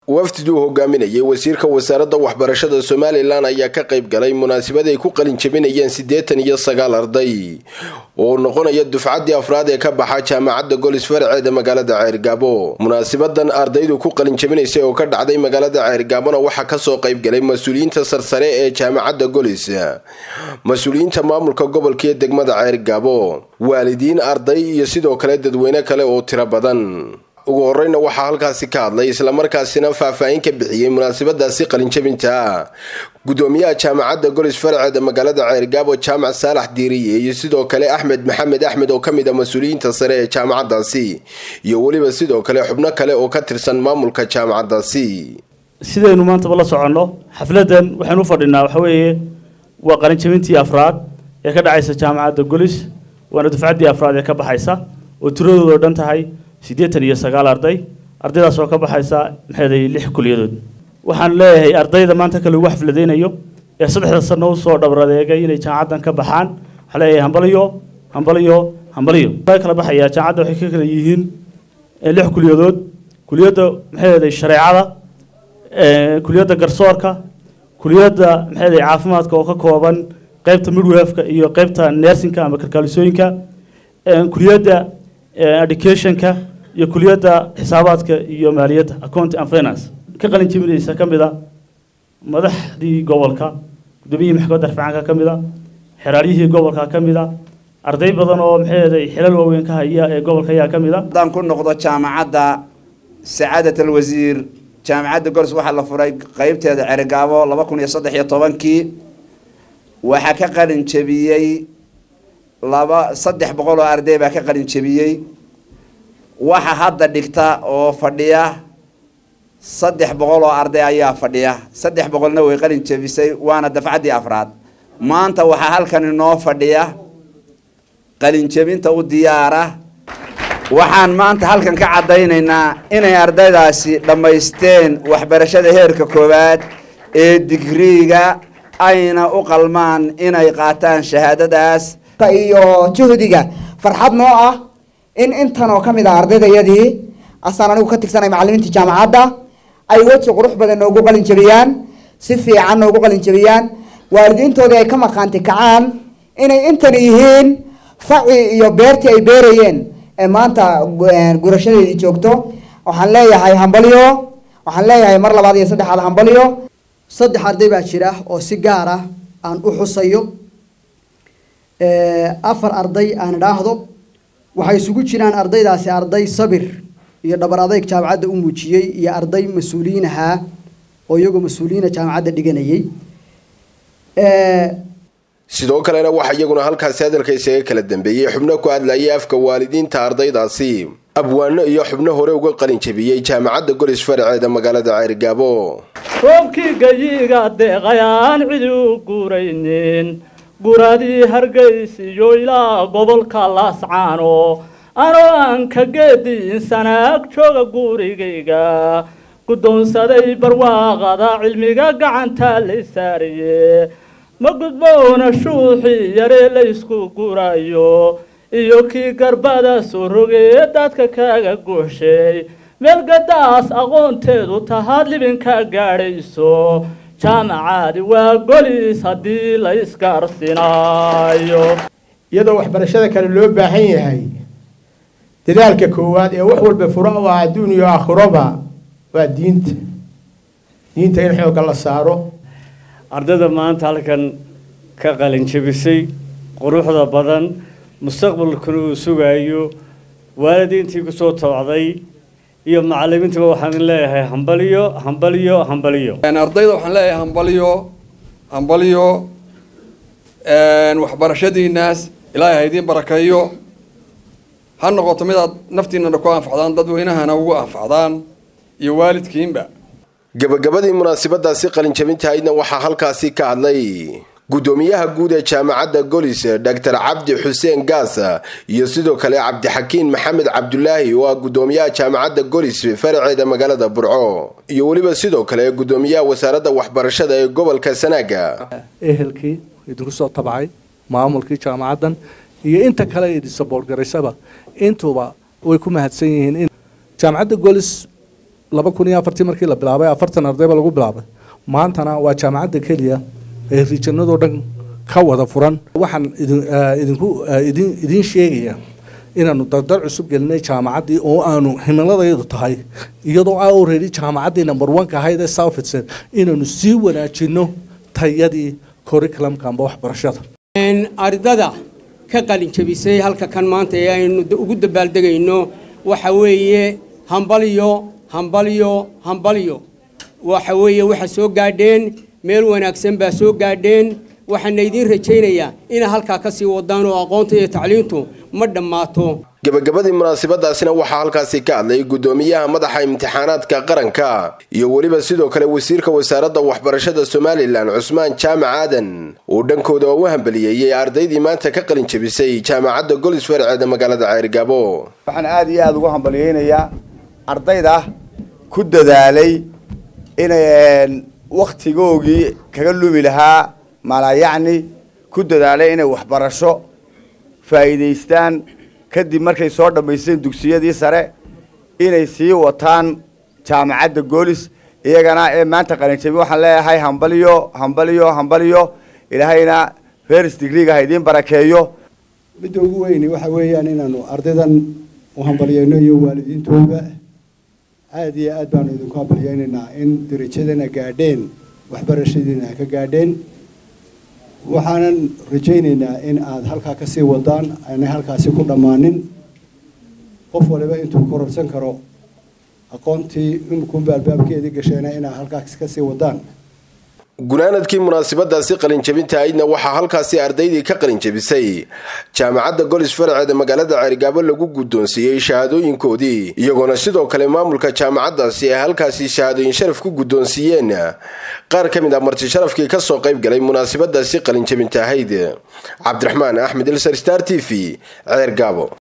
wafdiduu hogaaminayay wasiirka wasaaradda waxbarashada somalilan ayaa ka qayb galay munaasabad ay ku qalin jabinayeen siddeetan iyo sagaal arday oo noqonaya dufcaddii afraad ee ka baxa jaamacadda golis faraceeda magaalada ceergaabo munaasabadan ardaydu ku qalin jabinaysay oo ka dhacday magaalada ceergaabona waxaa kasoo qayb galay mas-uuliyiinta sarsare ee jaamacadda golis mas-uuliyiinta maamulka gobolka iyo degmada ceergaabo waalidiin arday iyo sidoo kale dadweyne kale oo tiro badan ugu horeyna waxaa halkaasi ka hadlay islamarkaasina faahfaahin ka bixiyey munaasabadaasi qalinjabinta gudoomiyaha jaamacadda golis faraceeda magaalada ceergaabo jaamac saalax diiriye iyo sidoo kale axmed maxamed axmed oo kamid a mas-uuliyiinta sare ee jaamacadaasi iyo weliba sidoo kale xubno kale oo ka tirsan maamulka jaamacadaasi sidaynu maantaba la soconno xafladan waxaynu u fadhinaa waxa weeye waa qalinjabintii afraad ee ka dhacaysa jaamacadda golis waana dufcaddii afraad ee ka baxaysa oo tiradooda o dhan tahay siddeetan iyo sagaal arday ardaydaas oo ka baxaysa maxeeday lix kuliyadood waxaan leeyahay ardayda maanta kale ugu xafladaynayo ee saddexda sano usoo dhabradeegay inay jaamacaddan ka baxaan waxaan leeyahay hambaliyo hambaliyo hambaliyo kala baxaya jaamacadda waxay ka kala yihiin lix kuliyadood kuliyadda maxeeday shareecada kuliyadda garsoorka kuliyadda maxeeday caafimaadka oo ka kooban qaybta midwefka iyo qaybta nersinka ama kalkaalisooyinka kuliyadda educationka iyo kuliyadda xisaabaadka iyo maaliyadda account and finance ka qalin jebinaysa ka mid a madaxdii gobolka gudoomiyihii maxkamadda rafcaanka ka mid a xeraaryihii gobolka ka mid a arday badan oo maxeeday xilal waaweyn ka haya ee gobolka ayaa ka mid a haddaan ku noqdo jaamacadda sacaadat alwasiir jaamacadda gols waxaa la furay qeybteeda cerigaabo laba kun iyo saddex iyo tobankii waxaa ka qalin jebiyey laba saddex boqol oo arday baa ka qalin jebiyey waxa hadda dhigta oo fadhiya saddex boqol oo arday ayaa fadhiya saddex boqolna way qalin jebisay waana dafcaddii afraad maanta waxaa halkan inoo fadhiya qalin jebinta u diyaara waxaan maanta halkan ka caddaynaynaa inay ardaydaasi dhammaysteen waxbarashada heerka koowaad ee digriiga ayna u qalmaan inay qaataan shahaadadaas iyo juhdiga farxad noo ah in intan oo ka mid ah ardaydayadii asaan anigu ka tigsanay macalimiinta jaamacadda ay weji qurux badan noogu qalin jabiyaan si fiican noogu qalin jabiyaan waalidiintoodii ay ka maqaanti kacaan inay intan yihiin faci iyo beertii ay beerayeen ee maanta gurashadeedii joogto waxaan leeyahay hambalyo waxaan leeyahay mar labaad iyo saddexaad hambalyo saddex arday baa jira oo si gaar ah aan u xusayo afar arday aan idhaahdo waxay isugu jiraan ardaydaasi arday sabir iyo dhabar adayg jaamacadda u muujiyey iyo arday mas-uuliyiin ahaa oo iyagoo mas-uuliyiina jaamacadda dhiganayay sidoo kalena waxaa iyaguna halkaasi hadalka isaga kala dambeeyey xubno ku hadlayay afka waalidiinta ardaydaasi abwaano iyo xubno hore uga qalin jabiyey jaamacadda golis faraceeda magaalada ceergaabo roobkii gayiga deeqayaan cidi u guuraynin guradii hargaysiyo ilaa gobolka laascaano anoo aan ka geediin sanaag jooga gurigayga guddoonsaday barwaaqada cilmiga gacanta lay saariye ma gudboona shuuxii yaree laysku gurayo iyo kii garbada soo rogee dadka kaaga guuxshay meelgadaas aqoonteedu tahaad libinka gaadhayso jaamacaadi waa golis haddii la isgaarsinaayo iyadoo waxbarashada kale loo baahan yahay dadaalka koowaad ee wax walba furo u ah adduun iyo aakhiroba waa diinta diinta in xoogga la saaro ardayda maanta halkan ka qalin jabisay quruxda badan mustaqbalkuna uu sugayo waalidiintii kusoo tobcday iyo macalimiintaba waxaan leeyahay hambaliyo hambaliyo hambaliyo ardayda waxaan leeyahay hambaliyo hambaliyo waxbarashadiinaas ilaahay ha idiin barakeeyo ha noqoto mid aad naftiinana ku anfacdaan dadweynahana ugu anfacdaan iyo waalidkiinba gabagabadii munaasabadaasi qalinjabintahaydna waxaa halkaasi ka hadlay gudoomiyaha guud ee jaamacadda golis doctor cabdi xuseen gaasa iyo sidoo kale cabdixakiin maxamed cabdulaahi oo ah gudoomiyaha jaamacadda golis faraceeda magaalada burco iyo weliba sidoo kale gudoomiyaha wasaaradda waxbarashada ee gobolka sanaaga ehelkii idinku soo tabcay maamulkii jaamacaddan iyo inta kale idin saboorgaraysaba intuba way ku mahadsan yihiin jaamacadda golis laba kun iyo afartii markii la bilaabay afartan ardayba lagu bilaabay maantana waa jaamacadda keliya ee rijanadoo dhan ka wada furan waxaan idin idinku idin idiin sheegaya inaanu dardar cusub gelinay jaamacaddii oo aanu himiladayadu tahay iyadoo a already jaamacaddii number one-ka ahayd ee southfitsen inaanu sii wanaajino tayadii curriculumka amba waxbarashada ardada ka qalin jabisay halka kan maanta ee aynu ugu dabaaldegayno waxa weeye hambalyo hambalyo hambalyo waxa weeye waxa soo gaadheen meel wanaagsan baa soo gaadheen waxaana idiin rajaynayaa inaa halkaa ka sii wadaan oo aqoonta iyo tacliintu ma dhammaato gabagabadii munaasabadaasina waxaa halkaasi ka hadlay guddoomiyaha madaxa imtixaanaadka qaranka iyo weliba sidoo kale wasiirka wasaaradda waxbarashada somalilan cusmaan jaamac aadan uu dhankooda u hambaliyeeyey ardaydii maanta ka qalin jabisay jaamacadda golis farceeda magaalada ceergabo waxaan aada iyo aada ugu hambaliyeynayaa ardayda ku dadaalay inay wakhtigoogii kaga lumi lahaa malayacni ku dadaalay inay waxbarasho faa'iidaystaan kadib markay soo dhammaysteen dugsiyadii sare inay sii wataan jaamacadda goolis iyagana ee maanta qalinjabi waxaan leeyahay hambalyo hambalyo hambalyo ilaahayna first degreega ha idiin barakeeyo midda ugu weyni waxa weeyaan inaanu ardaydan u hambalyeyno iyo waalidiintooda aada iyo aad baanu idinku hambalyeynaynaa in darajadana gaadheen waxbarashadiina ka gaadheen waxaanan rajaynaynaa in aada halkaa ka sii wadaan aanay halkaasi ku dhammaanin qof waliba intuu kororsan karo aqoontii imkunba albaabkeedii gasheena inaad halkaas ka sii wadaan gunaanadkii munaasabadaasi qalinjabinta aydna waxaa halkaasi ardaydii ka qalinjabisay jaamacadda golis farceeda magaalada ceerigaabo lagu guddoonsiiyey shahaadooyinkoodii iyagoona sidoo kale maamulka jaamacaddaasi ay halkaasi shahaadooyin sharaf ku guddoonsiiyeen qaar ka mid ah marti sharafkii kasoo qayb galay munaasabadaasi qalinjabinta ahayd cabdiraxmaan axmed ilsar star t v ceergaabo